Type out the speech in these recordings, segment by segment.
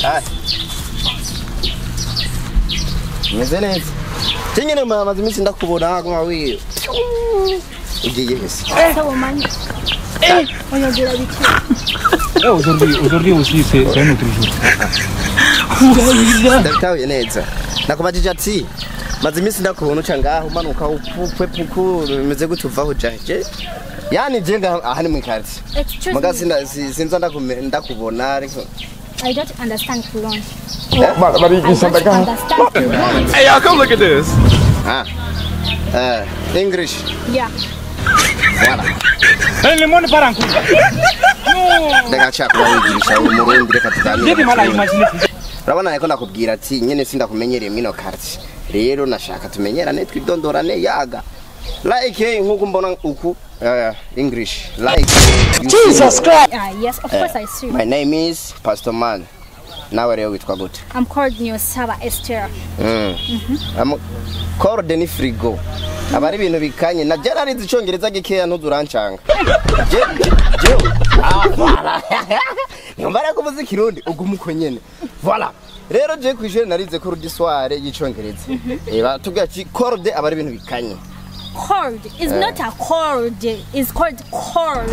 Hai. Meze neza. Tingene mamaze iminsi ndakubona kwa wiyo. Ugiye hese. Sasa umanye. Eh, unyogira biki? Eh, aujourd'hui, aujourd'hui aussi, c'est c'est un autre jour. Ndabitahuye neza. Nakubajije ati maze iminsi ndakubona uca ngaho umanuka upupwe puku bimeze gute uvaho jaje. Yani je nga aha ni mu ikarti. Excuse Muga me. sinda si- sinza ndakume- ndakubona ariko. I don't understand Quran. Bari bari I don't understand Quran. Hey, y'all, come look at this. Ah. Eh, English. Yeah. Voilà. Hey, le monde part en couille. Non. Ndeka chakwa wigisha umurundi reka J'ai du mal à tuganire. imaginer. urabona ariko ndakubwira ati nyene sindakumenyereye mwino karti rero nashaka tumenyerane twidondorane yaga like nkuko mbona uku uh, english like jesus Ah, yes, of course I see. my name is pastor man nawe rero witwa gute I'm called Nyosaba Esther. mm. Am- corde ni frigo aba ari ibintu bikanye na je narizi icongereza gikeya ntuzurancanga je je ah voilà nyumva rero kuvuza ikirundi uguma uko nyene voilà rero je kw'ishure narize ko rudisware y'icongereza eh batubwira ati corde aba ari ibintu bikanye Cord is not a cord. It's called cord.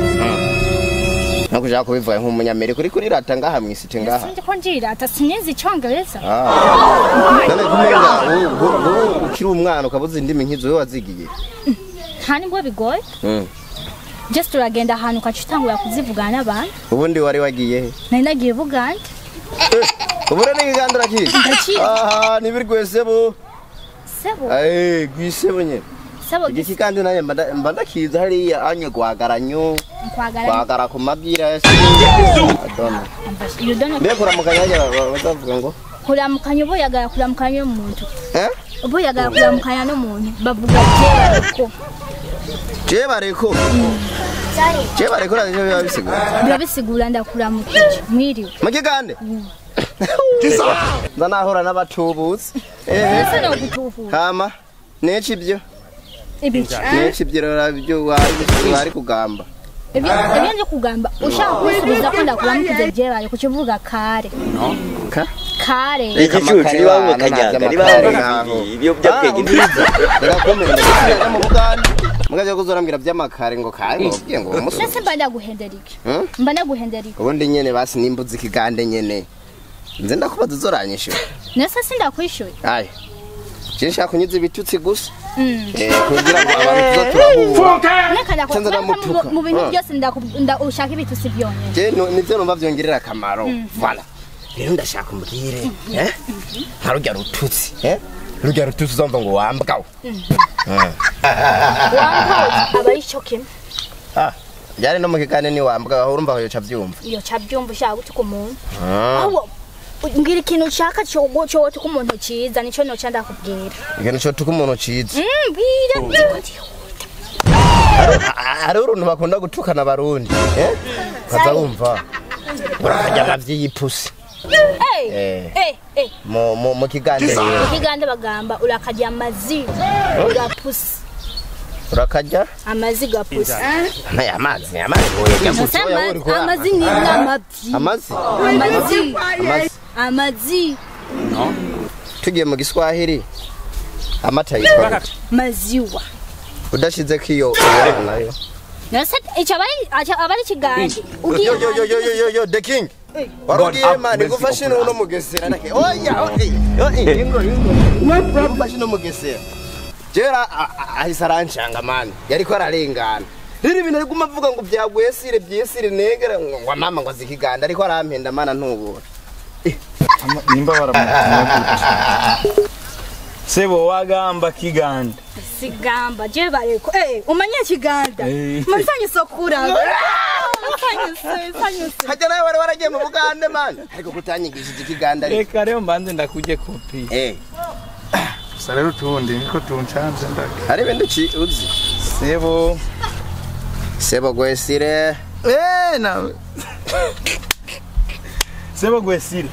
nko kushaka kubivuga nk'umunyamerika uri kuri rata ngaha mw'isite ngaha Sindi ko njirata sinzi icongereza. none kumenga u- u- u- ukiri umwana ukabuza indimi nk'izo we wazigiye Nta nibwo bigoye. Mm. Just uragenda ahantu ukaca utangura kuzivugana n'abantu. ubundi wari wagiye he Nari nagiye Buganda. ubu rero ni igandura kizi Ndakizi. aha nibiri rwesebo Sebo. Eh, gwisebo nyene Sebo igiki kandi nanjye mba nda- mba ndakiza hariya anye gwagaranyo kwagara. gwagara ku mabwira adona You don't know. mbe kuramukanya hajya ba- bazavuga ngo Kuramukanya ubuyagara kuramukanya n'umuntu. eh Ubuyagara kuramukanya n'umuntu. Bavuga jera ko. je bareko je bareko ravyo biba bisigura Biba bisigura ndakuramukije. Mwiriwe. mukigande nza nahura n'abatubutsi eh Ese no gutuhura. hama neci ibyo Ibiki. neci ibyo rero byo wari wari kugamba Ibyo ibyo nje kugamba ushaka kwisubiza ko ndakuramukije jera ku kivuga kare. ka Kare. igicucu niba kanyaga niba ibyo byabwenge rirakomeye mu buganda mugaje kuzorambwira by'amakare ngo kare ngobwiye ngo umusore Nese mba ndaguhendera iki? Hmm? Mba ndaguhendera iki? ubundi nyene basi nimbuza ikigande nyene nze ndakubaza uzoranyishyura Nese sindakwishyuye. ayi je nshaka kunyuza ibitutsi gusa Mm. eh, kugira ngo abantu tuza turahura Neka ndaku- Canza neka ndamutuka. mu- mu bintu Ah. byose ndaku- nda- ushaka ibitusi byonyine. je nu- nivyo numva vyongerera akamaro voilà rero ndashaka umbwire eh? nka rurya rututsi eh? rurya rututsi uzumva ngo wambwawe Wambaye aba ari cyo kimwe. Ah, byari no mu kigande ni wambwa aho urumva aho yoca vyumva Iyo cabyumva ushaka gutuka umuntu. Ahubwo mbwira ikintu ushaka cyo cyo gutuka umuntu cyiza nicyo noca ndakubwira. ikintu co tuka umuntu ciza Mm, Mbwira. hari uruntu bakunda gutukana abarundi eh? ukaza wumva urakarya amavyi y'ipusi Eh, Eh. eh, eh. mu mu- mu kigande rero Ikigande bagamba urakarya amazi gapusi. urakarya Amazi gapusi. aya amazi amazi woyega Gusa gutya wowe amazi uriko ura- amazi ni n'amabyi. amazi Amazi. amazi Amazi. tugiye mu giswahili amata yitwa gute? Maziwa. udashizeko iyo iyo nayo Nase icyo abari icyo abari kigande. yo Ugiye yo yo yo yo yo yo the king warugiye mani gufashe no no mugesera nake oya oya oya ingo ingo gufashe no mugesera jera a- a- ahise arancanga mani yariko ararengana rero ibintu ari guma avuga ngo byagwesire byesire negera ngo ngo mama ngo zikiganda ariko arampenda mana ntubura nimba baramutumye sebo wagamba kiganda sigamba je bareko eh umanye kiganda Eh. mfanye sokura mfanye se mfanye se hajya nawe wari waragiye mu bugande mani ariko kutanyigishije ikiganda ariko reka rero mbanze ndakujye kopi eh gusa rero utundi niko tuncanze ndaga hari ibintu uci- uzi sebo sebo gwesire eh nawe sebo gwesire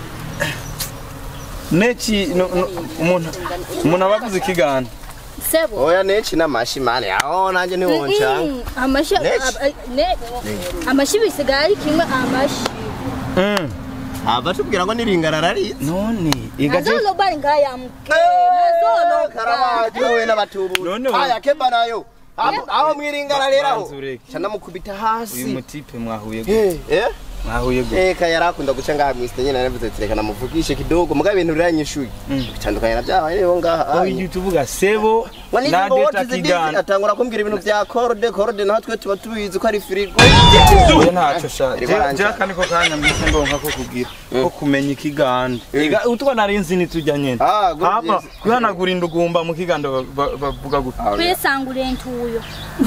neki no- no- umuntu umuntu aba avuze ikiganda sebo oya neci n'amashi mani aho nanjye ntiwoncanga Mm, amashi Next. ab- ne amashi bisigaye ari kimwe amashi Mm. aba tubwira ngo niringarara ari none igaje nazoloba ngaya mke nazoloba karabaje we n'abatubu None we- aya kemba nayo aho aho mwiringara rero aho Banza ureke. cana mukubita uyu hasi mutipe mwahuye gute eh eh mwahuye gute Eka yarakunda guca ngaha mwiste nyine naravuze ati reka namuvugishe kidogo muga ibintu biranyishuye bitandukanye na byabaye rero ngaha ko ijya tuvuga sebo na deta kigana atangura kumbwira ibintu bya corde corde natwe tuba tubizi ko ari firigo we ntacyo sha Iri baranja. jya kandi ko kanya mbise ndonka ko kugira ko kumenya ikiganda iga utwo nari nzi nitujya nyene Ah, good hapa yes. kwihanagura indugumba mu kiganda ba- ba- bavuga gute kwisangura entuyo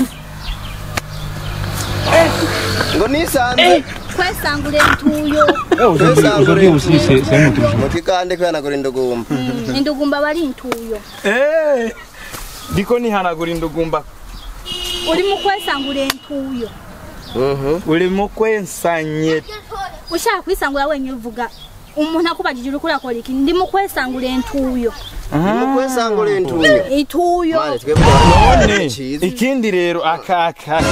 ngo nisanze kwesangura entuyo Kwesangura mu kigande kwihanagura indugumba indugumba bari intuyo Eh, ndiko nihanagura indugumba uri mu kwesangura entuyo urimo kwensanye ushaka kwisangura wenyine uvuga umuntu akubajije uri kurakora iki ndi mu kwesangura entuyo mu kwesangura intuyo ituyo mane twebwe none Ciza. ikindi rero akaka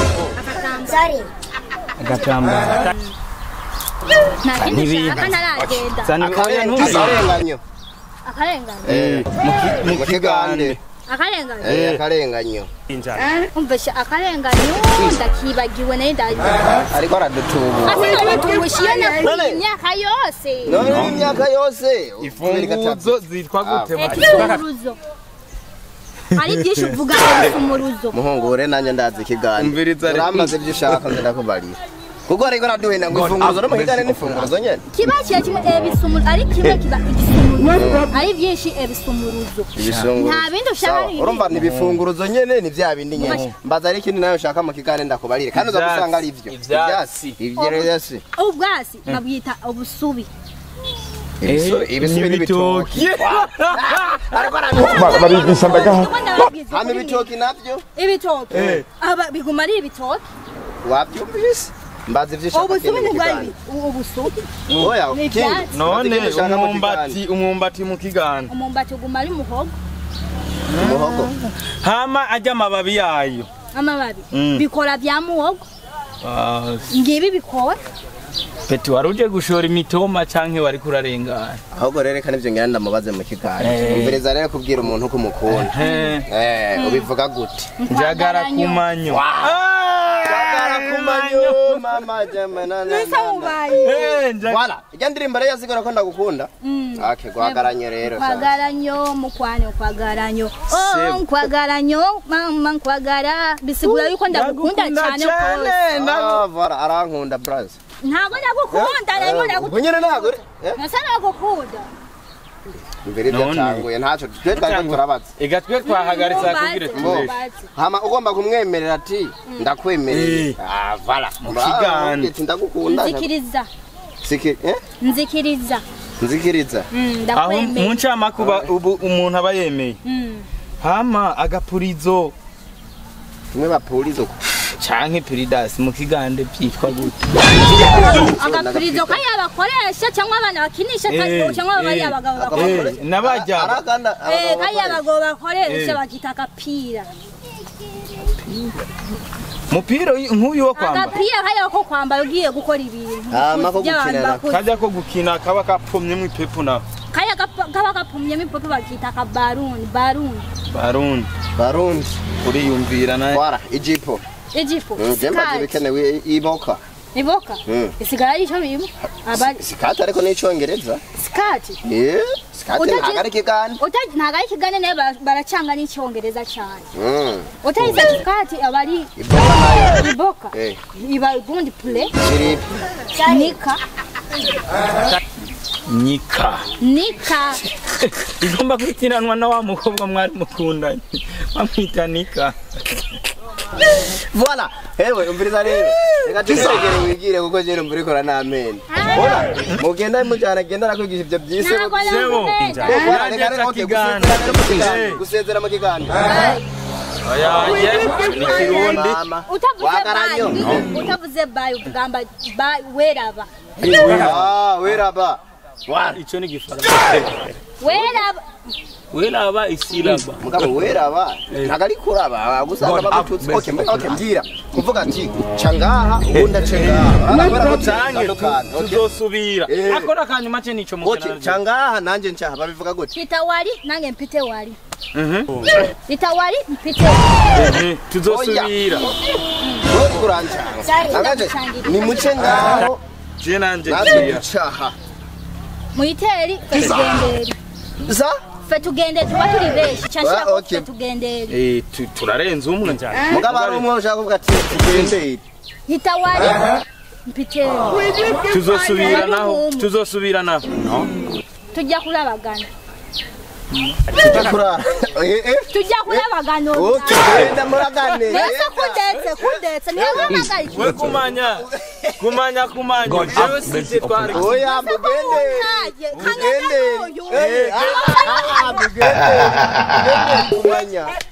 agatambara nta kindi Ntibiha. ushaka ntaragenda Zana oya ntuzi akarenganyo akarengane Eh, mu ki- mu mu kigande akarengane Eh, akarenganyo umvise akarenganyo ndakibagiwe nayo ndagiye ariko aradutubura ase nabatubushi iyo nakuye None- imyaka yose none imyaka yose imfunguzo zitwa gute Eka mu- isumuruzo hari byinshi uvuga isumuruzo muhungure nanjye ndazi ikigande Umviriza rero. uramaze ibyo ushaka nze ndakubarira kuko ariko araduhenda ngo imfunguzo no mu kigande n'imfunguzo nyene kiba kiba kimwe ebisumuruzo ari kimwe kiba igisumuruzo ari byinshi ebisumuruzo ibisunguru Nta bindi ushaka Sawa, ni urumva ni ibifunguruzo nyene ni vya bindi nyene mbaza ari ikindi nayo ushaka mu kigande ndakubarire kandi uza Ivyatsi. gusanga ari ivyo Ivyatsi. ivyo vyose ubwasi babwita ubusubi Ibisu- ibisubi n'ibitoki hama ibitoki navyo ibitoki Eh. aba biguma ari ibitoki wavyumvise mbaza ivyo ushaka ubusubi kindi mu ntibwari kigande ubusubi oya Ni kindi ivyatsi. none Mbaza ikindi ushaka mu umwumbati umwumbati mu kiganda umumbati uguma ari muhogo kigande. umuhogo hama ajya amababi yayo amababi Mm. bikora bya muhogo Ah, ngibi bikora peti wari uje gushora imitoma canke wari kurarengana ahubwo rero reka nivyo ngira ndamubaze mu kigande Eh. umviriza rero kubwira umuntu uko umukunda Eh, eh ubivuga gute njagara kumanyo Kwagara kumanyo mama jamana na Nisa mubaye Eh, nja- Wala, ijya ndirimbo rero yazigora ko ndagukunda. Mm. Okay, gwagaranyo rero. sasa. kwagaranyo mukwano kwagaranyo oh Sebo. kwagaranyo mama kwagara bisigura yuko ndagukunda Ndagukunda cyane cyane. rwose ndagu- Ah, voilà, arankunda bras. ntabwo ndagukunda narimo ndagukunda Unyene ntago. Eh? nasa ndagukunda Imbere None. byatanguye ntaco twe twari turabaza. ega twe twahagaritse akubwire Mbazi, tubeshe mbazi. Hama ugomba kumwemerera ati ndakwemereye. Eh. Ah, voilà. Mu kigande. Ati ndagukunda. nzikiriza Siki, eh? nzikiriza Nzikiriza. Mm, aho mu ndakwemeye ncamakuba ubu umuntu aba yemeye Mm. hama agapurizo Tumwe bapurizo. canke piridasi mu kigande byitwa gute agapirizo kariya bakoresha cyangwa abana bakinisha Eh, cyangwa bariya eh, bagabo Agapapuro. bakoresha Eh, n'abajya Arakanda. Eh, kariya bagabo bakoresha Eh. bakita agapira mupira uyu- nk'uyu wo kwambara agapira kariya ko kwambara ugiye gukora ibintu Hama ko by'abantu gukinana. bakuze. kajya ko gukina kaba kapfumyemo ipepu na kariya gapa- kaba gapumyemo ipopo bakita akabaruni baruni barundi Barundi. uriyumvira na Voilà, ijipo. ijipo Jemba sikati bikenewe iboka. iboka Mm. isigara ari icyo birimo abari Sikati ariko n'icongereza. sikati Eh, sikati Utazi- ntago ari kigande. Uta- ntabwo ari ikigane nayo bara- baracanga n'icyongereza cyane Mm. utayize sikati aba ari Iboka nayo. iboka Eh, iba ubundi pure chiripi. nika nyika nika igomba kwitiranwa na wa mukobwa mwari mukundanye bamwita nika Voilà. Ewe umviriza rero. Reka tusegere wigire kuko je numva urikora n'amenyo. Bona, mugenda mujana genda nakwigisha ibyo byise. ntabwo Sebo. nakumenya Eh, voilà, Nanjye reka rero, nca okay, kigande. gusezera mu kigande. Eh. Gusezera mu kigande. oyaye ni kirundi Mama. utavuze Wagaranyo. bayi utavuze bayi ugamba bayi weraba Ah, weraba. Voilà. icyo ni igifaransa weraba weraba isilaba mugabo weraba ntago ari kuraba gusanga bagututse okay mbe- okay mbwira kuvuga ati ca ngaha ubundi ace ngaha Urabona ko canke bitandukanye, tu- okay? tuzosubira Eh. akora kanyuma ce nico Okay, ca ngaha nanje ncaha babivuga gute pita wari nange mpite wari Mhm. pita wari mpite wari Eh, tuzosubira wowe urancanga Sari, Nagaje, ndagucangira. ni muce ngaho je nanje natwe ngiya ducaha muiteri fe tugendere za fe tugendere tuba turi benshi Ah, canshirako okay. fe tugendere Eh, tu- turarenze umwe cyane mugabo ari umwe ushaka kuvuga ati tugendere hita wari mpite tuzosubira naho tuzosubira naho tujya kurabagana kurara Eh, eh. tujya kurabagana Okay, genda muragane mbese kundetse kundetse niwe wampagaye we kumanya kumanya kumanya jewe sije twari oya mugende kanya mugende n'uyu Eh, ah, ah, ah, mugende mugende kumanya